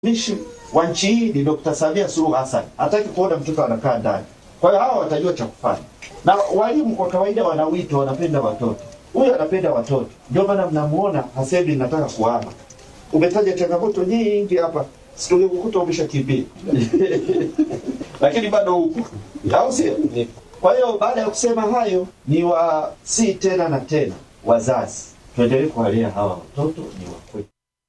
Mishi wa nchi hii ni Dr. Samia Suluhu Hassan, hataki kuona mtoto anakaa ndani. Kwa hiyo hawa watajua cha kufanya, na walimu kwa kawaida wana wito, wanapenda watoto. Huyu anapenda watoto, ndio maana mnamuona hasemi nataka kuhama. Umetaja changamoto nyingi hapa, situkukuta umeshakimbia lakini bado huko, au sio? Kwa hiyo baada ya kusema hayo, ni wa si tena na tena, wazazi tuendelee kuwalea hawa watoto, ni wakwetu.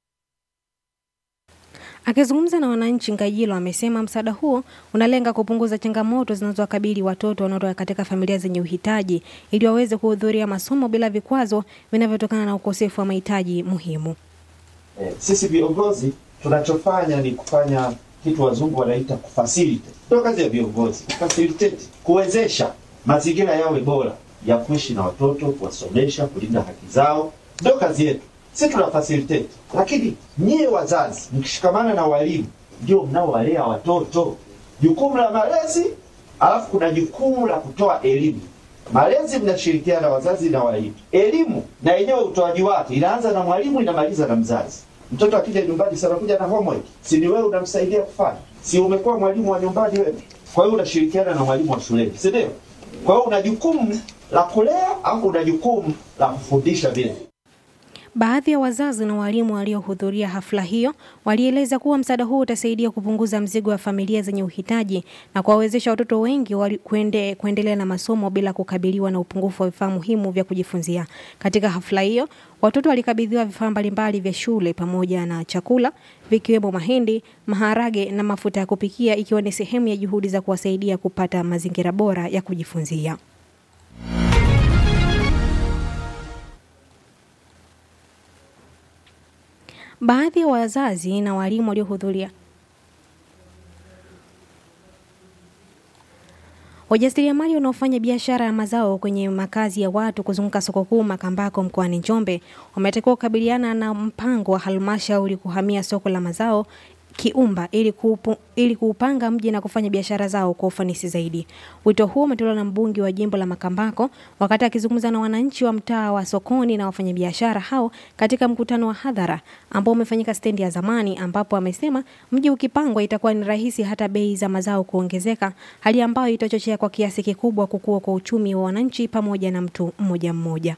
Akizungumza na wananchi, Ngajilo amesema msaada huo unalenga kupunguza changamoto zinazowakabili watoto wanaotoka katika familia zenye uhitaji ili waweze kuhudhuria masomo bila vikwazo vinavyotokana na ukosefu wa mahitaji muhimu. Eh, sisi viongozi tunachofanya ni kufanya kitu wazungu wanaita kufacilitate. Ndio kazi ya viongozi, kufacilitate, kuwezesha mazingira yawe bora ya kuishi na watoto, kuwasomesha, kulinda haki zao. Ndio kazi yetu, sisi tuna facilitate. Lakini nyie wazazi mkishikamana na walimu, ndio mnaowalea watoto. Jukumu la malezi, alafu kuna jukumu la kutoa elimu. Malezi mnashirikiana wazazi na walimu. Elimu na yenyewe utoaji wake inaanza na mwalimu, inamaliza na mzazi. Mtoto akija nyumbani sana kuja na homework, si ni wewe unamsaidia kufanya? Si umekuwa mwalimu wa nyumbani wewe? Kwa hiyo unashirikiana na mwalimu wa shuleni, si ndio? Kwa hiyo una jukumu la kulea au una jukumu la kufundisha vile. Baadhi ya wazazi na walimu waliohudhuria hafla hiyo walieleza kuwa msaada huu utasaidia kupunguza mzigo wa familia zenye uhitaji na kuwawezesha watoto wengi wali- kuende, kuendelea na masomo bila kukabiliwa na upungufu wa vifaa muhimu vya kujifunzia. Katika hafla hiyo, watoto walikabidhiwa vifaa mbalimbali vya shule pamoja na chakula vikiwemo mahindi, maharage na mafuta ya kupikia ikiwa ni sehemu ya juhudi za kuwasaidia kupata mazingira bora ya kujifunzia. Baadhi ya wazazi na walimu waliohudhuria Wajasiriamali wanaofanya biashara ya mazao kwenye makazi ya watu kuzunguka soko kuu Makambako mkoani Njombe wametakiwa kukabiliana na mpango wa halmashauri kuhamia soko la mazao Kiumba ili, kuupu, ili kuupanga mji na kufanya biashara zao kwa ufanisi zaidi. Wito huo umetolewa na mbunge wa jimbo la Makambako wakati akizungumza na wananchi wa mtaa wa sokoni na wafanyabiashara hao katika mkutano wa hadhara ambao umefanyika stendi ya zamani, ambapo amesema mji ukipangwa itakuwa ni rahisi hata bei za mazao kuongezeka, hali ambayo itachochea kwa kiasi kikubwa kukua kwa uchumi wa wananchi pamoja na mtu mmoja mmoja.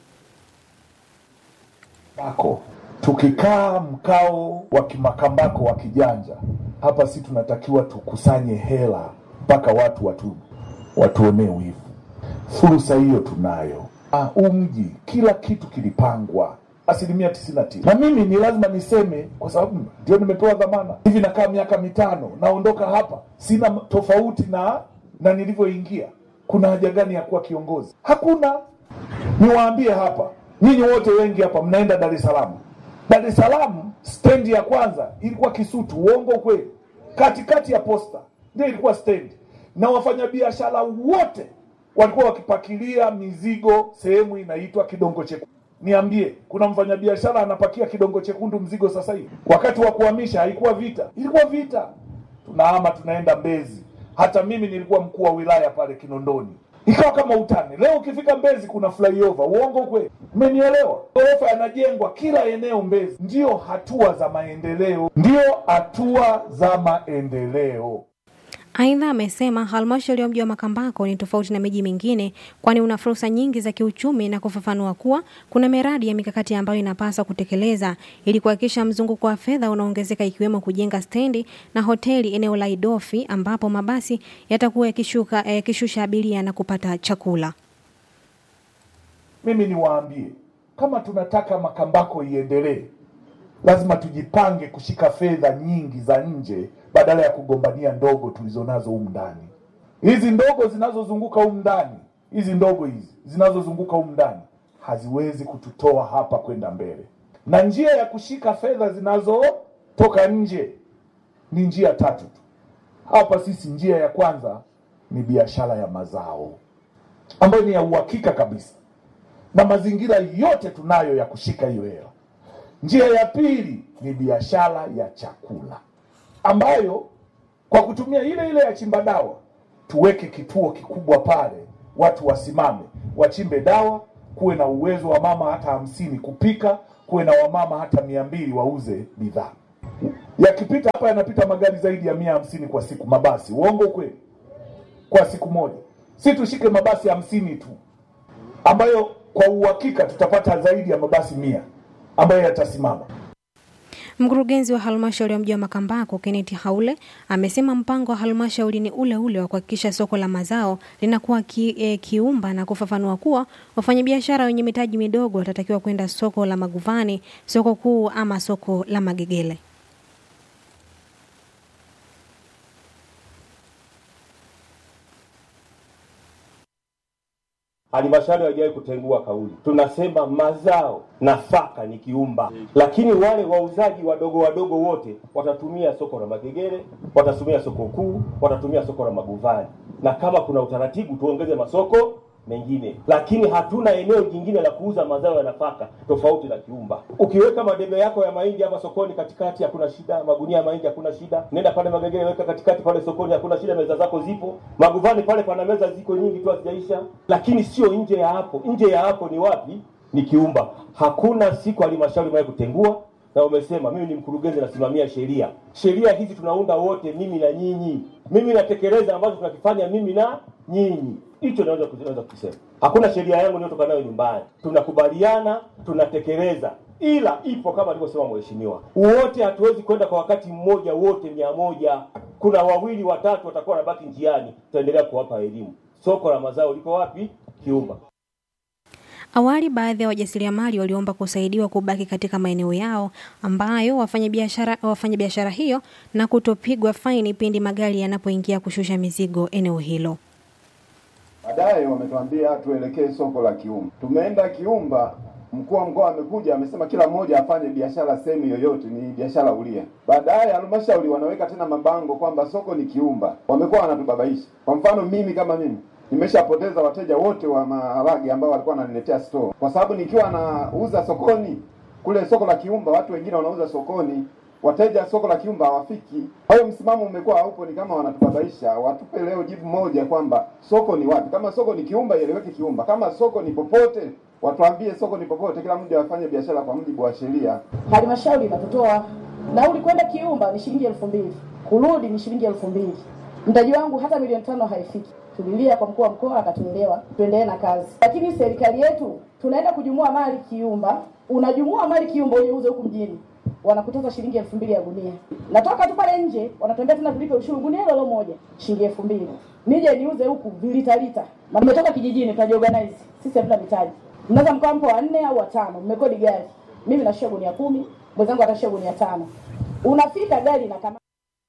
Bako tukikaa mkao wa kimakambako wa kijanja hapa, si tunatakiwa tukusanye hela mpaka watu watu watuonee wivu. Fursa hiyo tunayo. Ah, huu mji kila kitu kilipangwa asilimia tisini na tisa na mimi ni lazima niseme, kwa sababu ndio nimepewa dhamana. Hivi nakaa miaka mitano, naondoka hapa, sina tofauti na na nilivyoingia. Kuna haja gani ya kuwa kiongozi? Hakuna. Niwaambie hapa, nyinyi wote wengi hapa mnaenda Dar es Salaam. Dar es Salaam stendi ya kwanza ilikuwa Kisutu, uongo kweli? Katikati ya posta ndio ilikuwa stendi, na wafanyabiashara wote walikuwa wakipakilia mizigo sehemu inaitwa Kidongo Chekundu. Niambie, kuna mfanyabiashara anapakia Kidongo Chekundu mzigo sasa hivi? Wakati wa kuhamisha haikuwa vita? Ilikuwa vita. Tunahama tunaenda Mbezi. Hata mimi nilikuwa mkuu wa wilaya pale Kinondoni, ikawa kama utani. Leo ukifika Mbezi kuna flyover, uongo kweli? Umenielewa? Ghorofa yanajengwa kila eneo Mbezi. Ndiyo hatua za maendeleo, ndiyo hatua za maendeleo. Aidha, amesema halmashauri ya mji wa Makambako ni tofauti na miji mingine, kwani una fursa nyingi za kiuchumi na kufafanua kuwa kuna miradi ya mikakati ambayo inapaswa kutekeleza ili kuhakikisha mzunguko wa fedha unaongezeka, ikiwemo kujenga stendi na hoteli eneo la Idofi ambapo mabasi yatakuwa yakishuka yakishusha abiria na kupata chakula. Mimi niwaambie, kama tunataka Makambako iendelee, lazima tujipange kushika fedha nyingi za nje badala ya kugombania ndogo tulizonazo humu ndani. Hizi ndogo zinazozunguka humu ndani, hizi ndogo hizi zinazozunguka humu ndani haziwezi kututoa hapa kwenda mbele, na njia ya kushika fedha zinazotoka nje ni njia tatu tu. Hapa sisi, njia ya kwanza ni biashara ya mazao ambayo ni ya uhakika kabisa, na mazingira yote tunayo ya kushika hiyo hela. Njia ya pili ni biashara ya chakula ambayo kwa kutumia ile ile ya chimba dawa tuweke kituo kikubwa pale, watu wasimame wachimbe dawa, kuwe na uwezo wa mama hata hamsini kupika, kuwe na wamama hata mia mbili wauze bidhaa. yakipita hapa yanapita magari zaidi ya mia hamsini kwa siku, mabasi. Uongo kweli? Kwa siku moja, si tushike mabasi hamsini tu, ambayo kwa uhakika tutapata zaidi ya mabasi mia ambayo yatasimama. Mkurugenzi wa halmashauri ya mji wa Makambako Kenneth Haule amesema mpango wa halmashauri ni ule ule wa kuhakikisha soko la mazao linakuwa ki, e, kiumba na kufafanua kuwa wafanyabiashara wenye mitaji midogo watatakiwa kwenda soko la Maguvani, soko kuu ama soko la Magegele. Halmashauri haijawahi kutengua kauli. Tunasema mazao, nafaka ni kiumba, lakini wale wauzaji wadogo wadogo wote watatumia soko la Magegere, watatumia soko kuu, watatumia soko la Maguvani, na kama kuna utaratibu tuongeze masoko mengine, lakini hatuna eneo jingine la kuuza mazao ya nafaka tofauti na kiumba. Ukiweka madebe yako ya mahindi hapa sokoni katikati, hakuna shida. Magunia ya mahindi hakuna shida. Nenda pale Magegere, weka katikati pale sokoni, hakuna shida. Meza zako zipo. Maguvani pale pana meza ziko nyingi tu hazijaisha, lakini sio nje ya hapo. Nje ya hapo ni wapi? Ni kiumba. Hakuna siku halmashauri imewahi kutengua na umesema mimi ni mkurugenzi, nasimamia sheria. Sheria hizi tunaunda wote, mimi na nyinyi. Mimi natekeleza ambacho tunakifanya mimi na nyinyi. Hicho naweza naweza kusema. Hakuna sheria yangu niliyotoka nayo nyumbani, tunakubaliana, tunatekeleza, ila ipo kama alivyosema mheshimiwa, wote hatuwezi kwenda kwa wakati mmoja, wote mia moja. Kuna wawili watatu watakuwa wanabaki njiani, tutaendelea kuwapa elimu. Soko la mazao liko wapi? Kiumba. Awali baadhi ya wajasiriamali waliomba kusaidiwa kubaki katika maeneo yao ambayo wafanyabiashara wafanyabiashara hiyo na kutopigwa faini pindi magari yanapoingia kushusha mizigo eneo hilo. Baadaye wametuambia tuelekee soko la Kiumba. Tumeenda Kiumba, mkuu wa mkoa amekuja amesema kila mmoja afanye biashara sehemu yoyote, ni biashara huria. Baadaye halmashauri wanaweka tena mabango kwamba soko ni Kiumba. Wamekuwa wanatubabaisha. Kwa mfano mimi kama mimi nimeshapoteza wateja wote wa maharage ambao walikuwa wananiletea store, kwa sababu nikiwa nauza sokoni kule soko la Kiumba, watu wengine wanauza sokoni, wateja soko la Kiumba hawafiki. Kwa hiyo msimamo umekuwa haupo, ni kama wanatubabaisha. Watupe leo jibu moja kwamba soko ni wapi. Kama soko ni Kiumba, ieleweke Kiumba. Kama soko ni popote, watuambie soko ni popote, kila mmoja afanye biashara kwa mujibu wa sheria. Halmashauri inatutoa nauli kwenda Kiumba ni shilingi elfu mbili kurudi ni shilingi elfu mbili Mtaji wangu hata milioni tano haifiki. Tulilia kwa mkuu wa mkoa akatuelewa, tuendelee na kazi. Lakini serikali yetu tunaenda kujumua mali Kiumba, unajumua mali Kiumba uje uze huku mjini, wanakutoza shilingi elfu mbili ya gunia. Natoka tu pale nje, wanatuambia tena tulipe ushuru gunia hilo hilo moja shilingi elfu mbili nije niuze huku vilita lita. Na nimetoka kijijini, tunajiorganize sisi, hatuna mitaji. Mnaweza mkawa mpo wanne au watano, mmekodi gari, mimi nashia gunia kumi, mwenzangu atashia gunia tano. Unafika gari na kama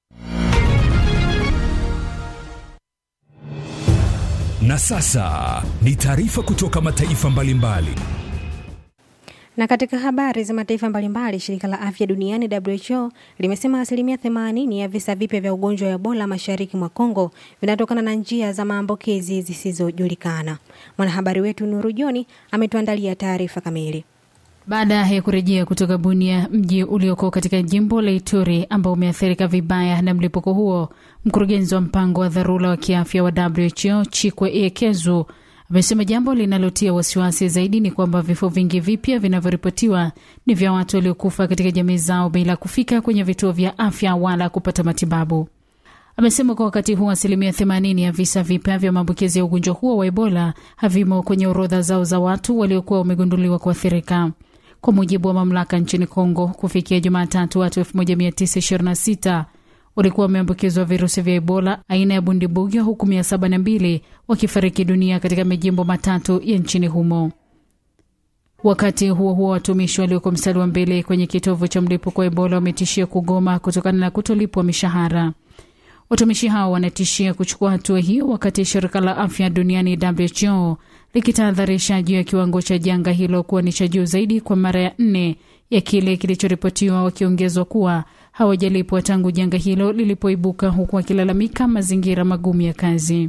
Na sasa ni taarifa kutoka mataifa mbalimbali. Na katika habari za mataifa mbalimbali, shirika la afya duniani WHO limesema asilimia 80 ya visa vipya vya ugonjwa wa Ebola mashariki mwa Kongo vinatokana na njia za maambukizi zisizojulikana. Mwanahabari wetu Nuru Joni ametuandalia taarifa kamili. Baada ya kurejea kutoka Bunia, mji ulioko katika jimbo la Ituri ambao umeathirika vibaya na mlipuko huo, mkurugenzi wa mpango wa dharura wa kiafya wa WHO Chikwe Iekezu amesema jambo linalotia wasiwasi zaidi ni kwamba vifo vingi vipya vinavyoripotiwa ni vya watu waliokufa katika jamii zao bila kufika kwenye vituo vya afya wala kupata matibabu. Amesema kwa wakati huu asilimia 80 ya visa vipya vya maambukizi ya ugonjwa huo wa Ebola havimo kwenye orodha zao za watu waliokuwa wamegunduliwa kuathirika. Kwa mujibu wa mamlaka nchini Kongo, kufikia Jumatatu, watu 1926 walikuwa wameambukizwa virusi vya Ebola aina ya bundibugyo, huku 702 wakifariki dunia katika majimbo matatu ya nchini humo. Wakati huo huo, watumishi walioko mstari wa mbele kwenye kitovu cha mlipuko wa Ebola wametishia kugoma kutokana na kutolipwa mishahara. Watumishi hao wanatishia kuchukua hatua hiyo wakati shirika la afya duniani WHO likitahadharisha juu ya kiwango cha janga hilo kuwa ni cha juu zaidi kwa mara ya nne ya kile kilichoripotiwa, wakiongezwa kuwa hawajalipwa tangu janga hilo lilipoibuka, huku wakilalamika mazingira magumu ya kazi.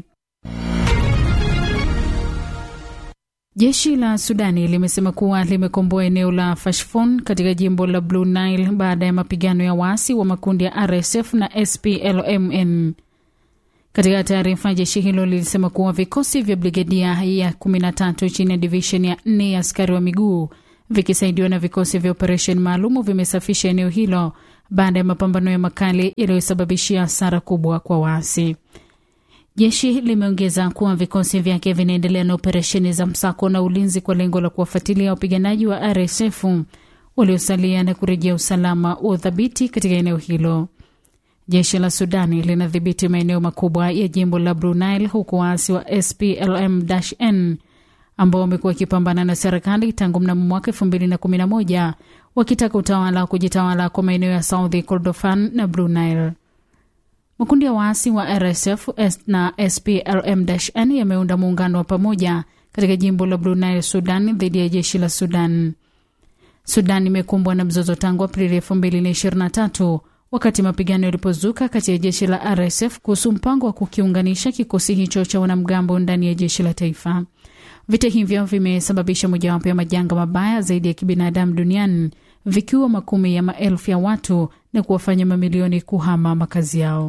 Jeshi la Sudani limesema kuwa limekomboa eneo la Fashfon katika jimbo la Blue Nile baada ya mapigano ya waasi wa makundi ya RSF na SPLMN. Katika taarifa, jeshi hilo lilisema kuwa vikosi vya brigedia ya 13 chini ya divishen ya 4 ya askari wa miguu vikisaidiwa na vikosi vya operesheni maalumu vimesafisha eneo hilo baada ya mapambano ya makali yaliyosababishia hasara kubwa kwa waasi. Jeshi limeongeza kuwa vikosi vyake vinaendelea na operesheni za msako na ulinzi kwa lengo la kuwafuatilia wapiganaji wa RSF waliosalia na kurejea usalama wa udhabiti katika eneo hilo. Jeshi la Sudani linadhibiti maeneo makubwa ya jimbo la Blue Nile, huku waasi wa SPLM-N ambao wamekuwa wakipambana na serikali tangu mnamo mwaka 2011 wakitaka utawala wa kujitawala kwa maeneo ya South Kordofan na Blue Nile. Makundi ya waasi wa RSF na SPLM-N yameunda muungano wa pamoja katika jimbo la Blue Nile, Sudan, dhidi ya jeshi la Sudan. Sudan imekumbwa na mzozo tangu Aprili 2023 wakati mapigano yalipozuka kati ya jeshi la RSF kuhusu mpango wa kukiunganisha kikosi hicho cha wanamgambo ndani ya jeshi la taifa. Vita hivyo vimesababisha mojawapo ya majanga mabaya zaidi ya kibinadamu duniani, vikiwa makumi ya maelfu ya watu na kuwafanya mamilioni kuhama makazi yao.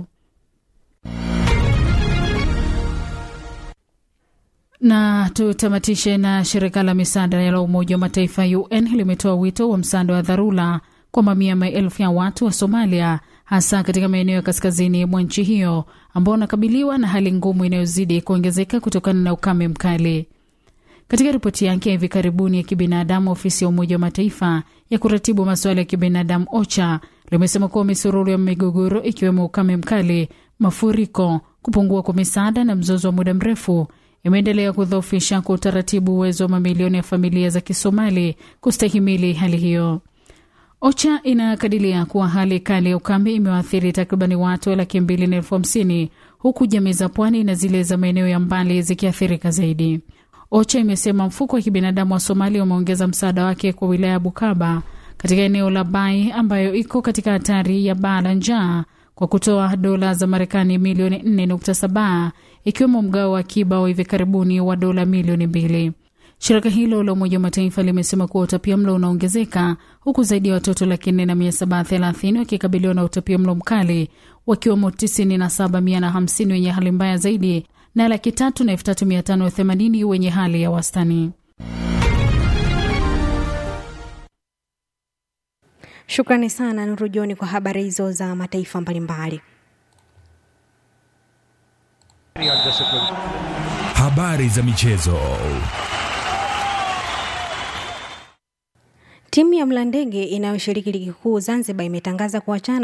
Na tutamatishe na shirika la misaada la Umoja wa Mataifa UN limetoa wito wa msaada wa dharura kwa mamia maelfu ya watu wa Somalia, hasa katika maeneo ya kaskazini mwa nchi hiyo ambao wanakabiliwa na hali ngumu inayozidi kuongezeka kutokana na ukame mkali. Katika ripoti yake ya hivi karibuni ya kibinadamu, ofisi ya Umoja wa Mataifa ya kuratibu masuala ya kibinadamu OCHA limesema kuwa misururu ya migogoro ikiwemo ukame mkali, mafuriko, kupungua kwa misaada na mzozo wa muda mrefu imeendelea kudhoofisha kwa utaratibu uwezo wa mamilioni ya familia za Kisomali kustahimili hali hiyo. OCHA inakadiria kuwa hali kali ya ukame imewaathiri takribani watu laki mbili na elfu hamsini huku jamii za pwani na zile za maeneo ya mbali zikiathirika zaidi. OCHA imesema mfuko wa kibinadamu wa Somalia umeongeza msaada wake kwa wilaya ya Bukaba katika eneo la Bai ambayo iko katika hatari ya baa la njaa kwa kutoa dola za Marekani milioni 4.7 ikiwemo mgao wa akiba wa hivi karibuni wa dola milioni mbili. Shirika hilo la Umoja wa Mataifa limesema kuwa utapia mlo unaongezeka huku zaidi ya watoto laki nne na mia saba thelathini wakikabiliwa na utapia mlo mkali wakiwemo tisini na saba mia na hamsini wenye hali mbaya zaidi na laki tatu na elfu tatu mia tano themanini wenye hali ya wastani. Shukrani sana Nuru Joni kwa habari hizo za mataifa mbalimbali. Habari za michezo. Timu ya Mlandege inayoshiriki ligi kuu Zanzibar imetangaza kuachana